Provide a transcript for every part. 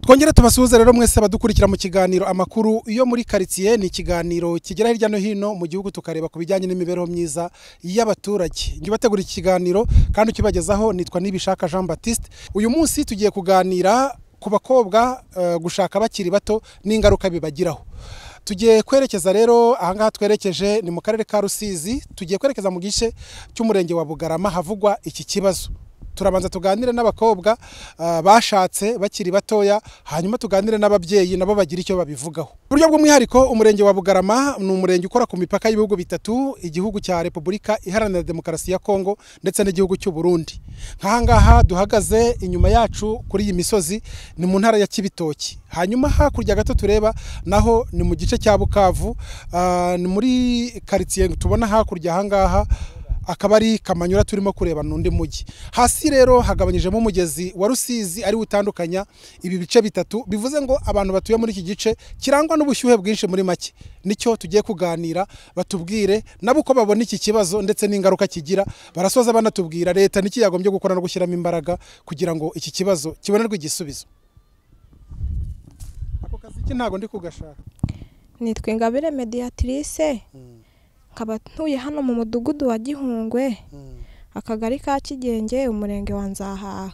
twongere tubasuhuze rero mwese abadukurikira mu kiganiro amakuru yo muri karitsiye ni ikiganiro kigera hirya no hino mu gihugu tukareba ku bijyanye n'imibereho myiza y'abaturage njye ubategura iki kiganiro kandi ukibagezaho nitwa nibishaka jean batiste uyu munsi tugiye kuganira ku bakobwa eh, gushaka bakiri bato n'ingaruka bibagiraho tugiye kwerekeza rero ahangaha twerekeje ni mu karere ka rusizi tugiye kwerekeza mu gice cy'umurenge wa bugarama havugwa iki kibazo turabanza tuganire n'abakobwa ah, bashatse bakiri batoya hanyuma tuganire n'ababyeyi nabo bagira icyo babivugaho uburyo bw'umwihariko umurenge wa bugarama ni umurenge ukora ku mipaka y'ibihugu bitatu igihugu cya repubulika iharanira demokarasi ya kongo ndetse n'igihugu cy'u burundi nk'ahangaha duhagaze inyuma yacu kuri iyi misozi ni mu ntara ya kibitoki hanyuma hakurya gato tureba naho ni mu gice cya bukavu ah, ni muri karitsiye tubona hakurya ahangaha akaba ari kamanyura turimo kureba n'undi mujyi hasi rero hagabanyijemo umugezi wa rusizi ariwo utandukanya ibi bice bitatu bivuze ngo abantu batuye muri iki gice kirangwa n'ubushyuhe bwinshi muri make nicyo tugiye kuganira batubwire nabo uko babona iki kibazo ndetse n'ingaruka kigira barasoza banatubwira leta n'iki yagombye gukora no gushyiramo imbaraga kugira ngo iki kibazo kibonerwe igisubizo ako kazi iki ntago ndi kugashaka nitwa ingabire mediatrice nkaba ntuye hano mu mudugudu wa gihungwe akagari ka kigenge umurenge wa nzahaha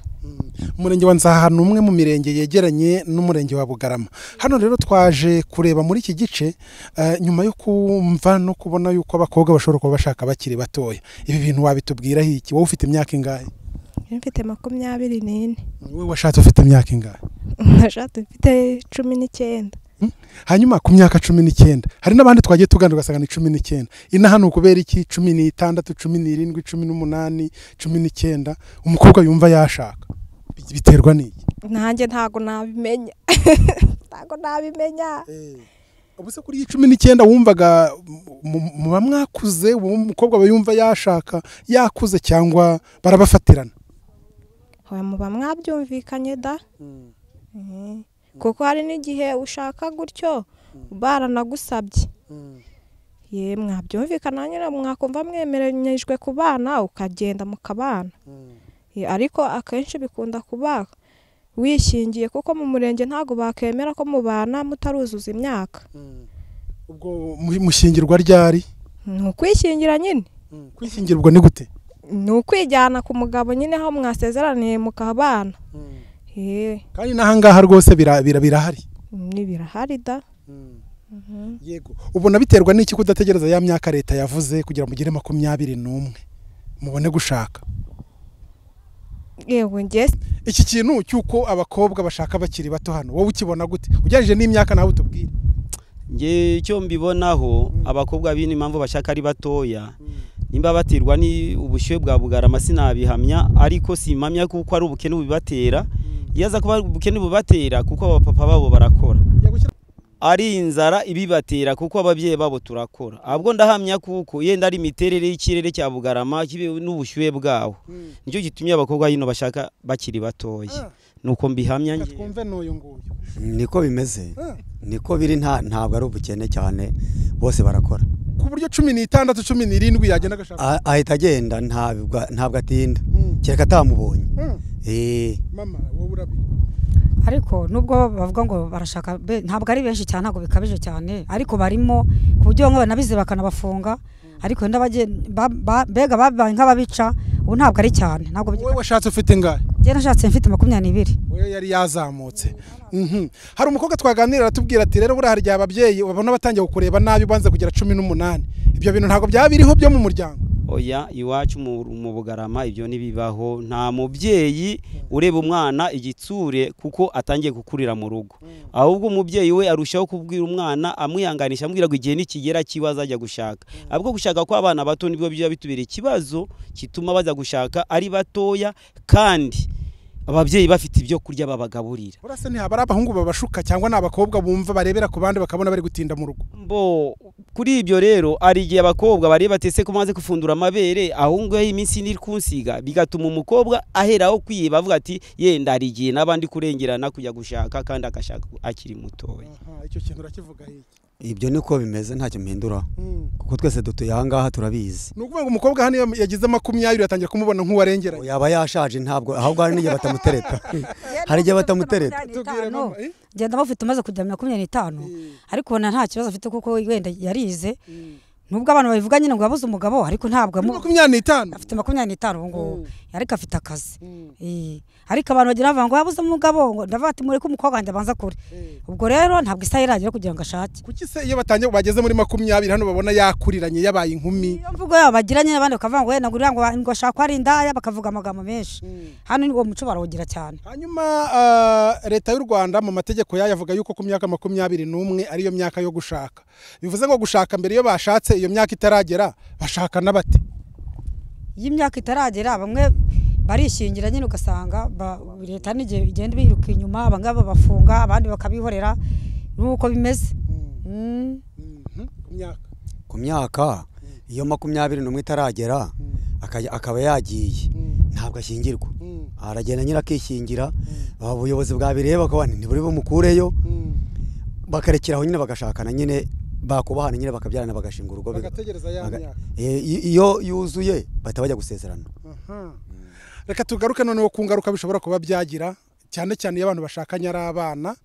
umurenge wa nzaha ni umwe mu mirenge yegeranye n'umurenge wa bugarama hano rero twaje kureba muri iki gice eh, nyuma yo kumva no kubona yuko abakobwa bashobora kuba bashaka bakiri batoya ibi bintu wabitubwiraho iki wowe ufite imyaka ingahe Njye mfite makumyabiri n'ine wowe washatse ufite imyaka ingahe nashatse mfite cumi n'icyenda hanyuma ku myaka cumi n'icyenda hari n'abandi twagiye tuganira ugasanga ni cumi n'icyenda ino hano kubera iki cumi n'itandatu cumi n'irindwi cumi n'umunani cumi n'icyenda umukobwa yumva yashaka Bi- biterwa n'iki nanjye ntago nabimenya ntago nabimenya ubu se kuri iyi cumi n'icyenda wumvaga mu- muba mwakuze uwo umukobwa aba yumva yashaka yakuze cyangwa barabafatirana hoya muba mwabyumvikanye da Mhm. kuko hari n'igihe ushaka gutyo baranagusabye ye mwabyumvikana nyine mwakumva mwemeranyijwe kubana ukagenda mukabana Ye, ariko akenshi bikunda kuba wishingiye kuko mu murenge ntabwo bakemera ko mubana mutaruzuza imyaka ubwo mu- mushingirwa ryari ni ukwishingira nyine kwishingirwa ni gute ni ukwijyana ku mugabo nyine aho mwasezeraniye mukabana ye kandi n'ahangaha rwose bira- bira- birahari ni birahari da yego ubona biterwa n'iki kudategereza ya myaka leta yavuze kugira mugire makumyabiri n'umwe mubone gushaka yewe njye iki kintu cy'uko abakobwa bashaka bakiri bato hano wowe ukibona gute ugereranyije n'imyaka nawe utubwire nge icyo mbibonaho abakobwa b'ino impamvu bashaka ari batoya nimba baterwa ni ubushyuhe bwa bugarama sinabihamya ariko simpamya kuko ari ubukene bubibatera iyo aza kuba ari ubukene bubibatera kuko abapapa babo barakora ari inzara ibibatera kuko ababyeyi babo turakora ahubwo ndahamya kuko yenda ari imiterere y'ikirere cya bugarama kibe n'ubushyuhe bwawo nicyo gitumye abakobwa hino bashaka bakiri batoya nuko mbihamya nge twumve n'uyu nguyu niko bimeze Ah. niko biri nta ntabwo ari ubukene cyane bose barakora ku buryo cumi n'itandatu cumi n'irindwi yagenda agashaka A- ahita agenda ntabwo ntabwo atinda kereka atamubonye Mm. Eh, mama wowe urabi ariko nubwo bavuga ngo barashaka be- ntabwo ari benshi cyane ntabwo bikabije cyane ariko barimo ku buryo bamwe banabize bakanabafunga ariko wenda bagiye- ba- ba- mbega babaye nk'ababica ubu ntabwo ari cyane ntabwo wowe washatse ufite ingahe njye nashatse mfite makumyabiri we yari yazamutse Mhm. hari umukobwa twaganira aratubwira ati rero buriya hari igihe ababyeyi babona batangiye kukureba nabi ubanze kugera cumi n'umunani ibyo bintu ntabwo byaba biriho byo mu muryango oya iwacu mu mu bugarama ibyo ntibibaho nta mubyeyi ureba umwana igitsure kuko atangiye gukurira mu rugo ahubwo umubyeyi we arushaho kubwira umwana amwihanganisha amubwira ngo igihe nikigera kiwe azajya gushaka ahubwo gushaka kw'abana bato nibwo biba bitubera ikibazo gituma baza gushaka ari batoya kandi ababyeyi bafite ibyo kurya babagaburira Buriya se ntihaba ari abahungu babashuka cyangwa ni abakobwa bumva barebera ku bandi bakabona bari gutinda mu rugo bo kuri ibyo rero hari igihe abakobwa bareba batese ko maze gufundura amabere aho ngaho iminsi iri kunsiga bigatuma umukobwa aheraho kwiba avuga ati yenda hari igihe n'abandi kurengerana kujya gushaka kandi agashaka akiri mutoya icyo kintu urakivuga iki ibyo niko bimeze ntacyo mpinduraho ni kuko twese dutuye aha ngaha turabizi ukuvuga ngo umukobwa hano iyo yagize makumyabiri atangira kumubona nk'uwarengeranye yaba yashaje ntabwo ahubwo hari n'igihe batamutereta hari igihe batamutereta Tubwire mama, eh? ngenda bafite umaze kujya makumyabiri n'itanu ariko na nta kibazo afite kuko wenda yarize nubwo abantu babivuga nyine ngo yabuze umugabo ariko ntabwo amu- makumyabiri n'itanu afite makumyabiri n'itanu ubu ngubu ariko afite akazi Eh, ariko abantu bagira bavuga ngo yabuze umugabo ngo ndavuga ati mureke umukobwa wanjye abanza kure ubwo rero ntabwo isaha iragera kugira ngo ashake kuki se iyo batangiye bageze muri makumyabiri hano babona yakuriranye yabaye inkumi iyo mvugo yabo bagiranye n'abandi bakavuga ngo wenda ngurira ngo ngo ashaka ko ari indaya bakavuga amagambo menshi hano ni- uwo muco barawugira cyane hanyuma ah, leta y'u rwanda mu mategeko yayo avuga yuko ku myaka makumyabiri n'umwe ariyo myaka yo gushaka bivuze ngo gushaka mbere iyo bashatse iyo myaka itaragera bashakana bate iyo imyaka itaragera bamwe barishingira nyine ugasanga ba- leta n'igihe igenda biruka inyuma bamwe babafunga abandi bakabihorera nuko bimeze Mm. Mhm, ku myaka ku myaka iyo makumyabiri n'umwe itaragera akajya- akaba yagiye ntabwo ashyingirwa aragenda nyine akishingira aba ubuyobozi bwabireba bakaba ntiburi bumukureyo bakarekeraho nyine bagashakana nyine bakubahana nyine bakabyarana bagashinga urugo biga- bagategereza ya baga- myaka Eh, i- iyo yuzuye bahita bajya gusezerana Aha. reka tugaruke noneho ku ngaruka bishobora kuba byagira cyane cyane iyo abantu bashakanye ari abana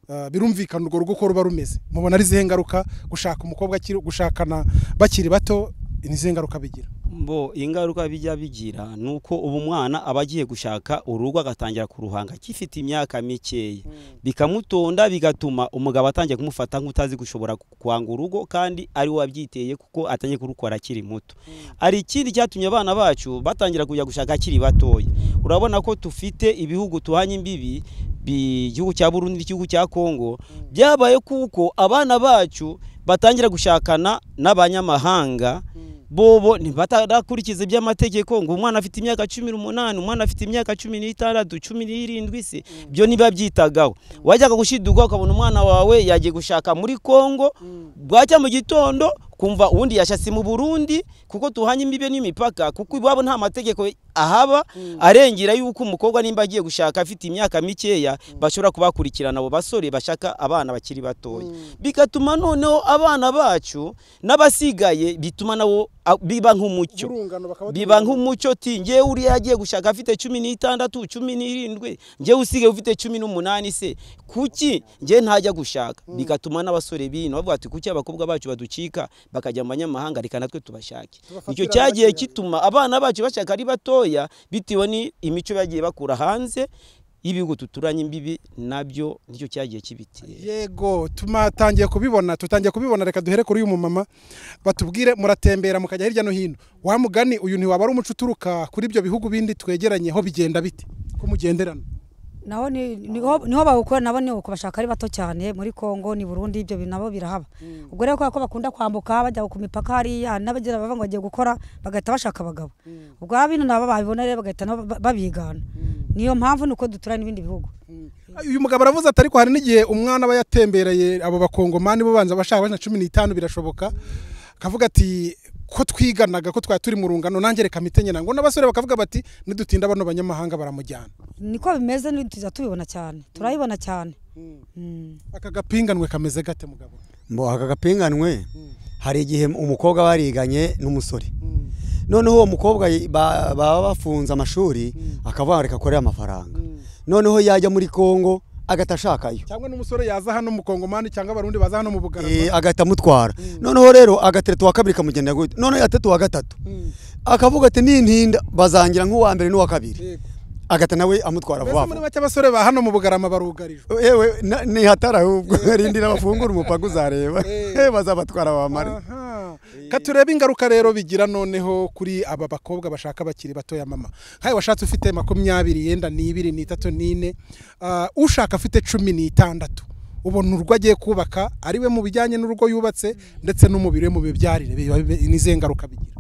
ah, birumvikana urwo rugo uko ruba rumeze mubona ari izihe ngaruka gushaka umukobwa akiri gushakana bakiri bato ni izihe ngaruka bigira bo ingaruka bijya bigira ni uko ubu mwana aba agiye gushaka urugo agatangira kuruhanga akifite imyaka mikeya bikamutonda bigatuma umugabo atangiye kumufata nk'utazi gushobora kwanga urugo kandi ari we wabyiteye kuko atangiye kurukora akiri muto hari ikindi cyatumye abana bacu batangira kujya gushaka akiri batoya urabona ko dufite ibihugu tuhanye imbibi bi- igihugu cya burundi n'igihugu cya kongo byabaye kuko abana bacu batangira gushakana n'abanyamahanga bobo ntibatadakurikiza iby'amategeko ngo umwana afite imyaka cumi n'umunani umwana afite imyaka cumi n'itandatu cumi n'irindwi se byo ntibabyitagaho wajyaga gushidugwa ukabona umwana wawe yagiye gushaka muri kongo bwacya mu gitondo kumva ubundi yashasi mu burundi kuko tuhanye imbibe n'imipaka kuko iwabo nta mategeko ahaba arengera yuko umukobwa nimba agiye gushaka afite imyaka mikeya bashobora kubakurikirana abo basore bashaka abana bakiri batoya bigatuma noneho abana bacu n'abasigaye bituma nabo a- biba nk'umucyo urungano bakaba biba nk'umuco ti ngewe uriya agiye gushaka afite cumi n'itandatu cumi n'irindwi ngewe usigaye ufite cumi n'umunani se kuki ngewe ntajya gushaka bigatuma n'abasore bino bavuga ati kuki abakobwa bacu baducika bakajya mu banyamahanga reka natwe tubashake icyo Tubafatira cyagiye abakiriya. gituma abana bacu bashaka ari batoya bitewe n'imico bagiye bakura hanze y'ibihugu tuturanye imbibi nabyo nicyo cyagiye kibitera yego tumatangiye kubibona tutangiye kubibona reka duhere kuri uyu mumama batubwire muratembera mukajya hirya no hino wa mugani uyu ntiwaba ari umuco uturuka kuri ibyo bihugu bindi twegeranyeho bigenda bite ko mugenderana naho ni- niho niho bawukora nabo ni uko bashaka ari bato cyane muri Kongo ni Burundi ibyo bintu nabo birahaba ubwo rero kubera ko bakunda kwambuka bajya ku mipaka hariya hari n'abagira bava ngo bagiye gukora bagahita bashaka abagabo ubwo aba bintu nabo babibona rero bagahita nabo ba- babigana niyo mpamvu ni uko duturanye n'ibindi bihugu uyu mugabo aravuze ati ariko hari n'igihe umwana aba yatembereye abo bakongomani bo banza bashaka bashaka cumi n'itanu birashoboka akavuga ati ko twiganaga ko twari turi mu rungano nanjye reka mitenyera ngo n'abasore bakavuga bati nidutinda bano banyamahanga baramujyana niko bimeze ni tujya tubibona cyane turabibona cyane Mm. aka gapinganwe kameze gate mugabo Mbo aka gapinganwe hari igihe umukobwa bariganye n'umusore noneho uwo mukobwa yi- ba- baba bafunze amashuri akavuga ngo reka akorere amafaranga noneho yajya muri Kongo agahita ashakayo cyangwa n'umusore yaza hano mu kongomani cyangwa abarundi baza hano mu Eh, bugarama agahita amutwara noneho rero agatatu wa kabiri kamugendera gute noneho gatatu wa gatatu akavuga ati nintinda bazangira nk'uwa mbere n'uwa kabiri Yego. agahita nawe amutwara mbese vuba muri vuba make abasore ba hano mu bugarama barugarijwe yewe na- ni hatari ahubwo rindira bafungura umupaka uzareba Eh. bazabatwara bamare Aha. ka turebe ingaruka rero bigira noneho kuri aba bakobwa bashaka bakiri batoya mama nkawe washatse ufite makumyabiri yenda n'ibiri n'itatu n'ine Ah, ushaka afite cumi n'itandatu ubona urugo agiye kubaka ari we mu bijyanye n'urugo yubatse ndetse n'umubiri we mu bibyarire biba- biba- ni izihe ngaruka bigira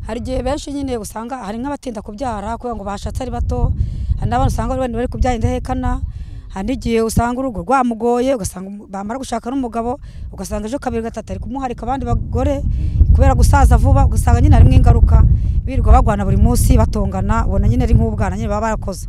hari igihe benshi nyine usanga hari nk'abatinda kubyara kubera ngo bashatse ari bato hari n'abantu usanga bari bari kubyara indahekana hari n'igihe usanga urugo rwamugoye ugasanga umu- bamara gushaka n'umugabo ugasanga ejo kabiri gatatu ari kumuharika abandi bagore kubera gusaza vuba ugasanga nyine harimo ingaruka birirwa barwana buri munsi batongana ubona nyine ari nk'ubwana nyine baba barakoze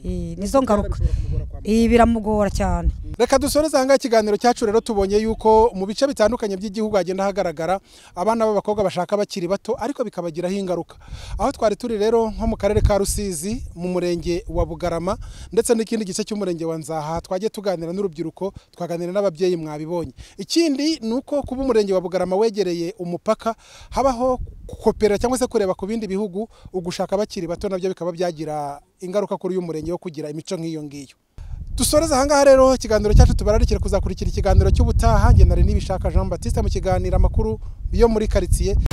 Eh, nizo ngaruka bishobora kumugora kwa Eh, biramugora cyane reka dusoreze ahangaha ikiganiro cyacu rero tubonye yuko mu bice bitandukanye by'igihugu hagenda hagaragara abana b'abakobwa bashaka bakiri bato ariko bikabagiraho ingaruka aho twari turi rero nko mu karere ka rusizi mu murenge wa bugarama ndetse n'ikindi gice cy'umurenge wa nzaha twagiye tuganira n'urubyiruko twaganira n'ababyeyi mwabibonye ikindi ni uko kuba umurenge wa bugarama wegereye umupaka habaho kopera cyangwa se kureba ku bindi bihugu ugushaka bakiri bato nabyo bikaba byagira ingaruka kuri uyu murenge wo kugira imico nk'iyo ngiyo dusoreze ahangaha rero ikiganiro cyacu tubararikire kuzakurikira ikiganiro cy'ubutaha ngendanira n'ibishaka jean batiste mu kiganiro amakuru yo muri karitsiye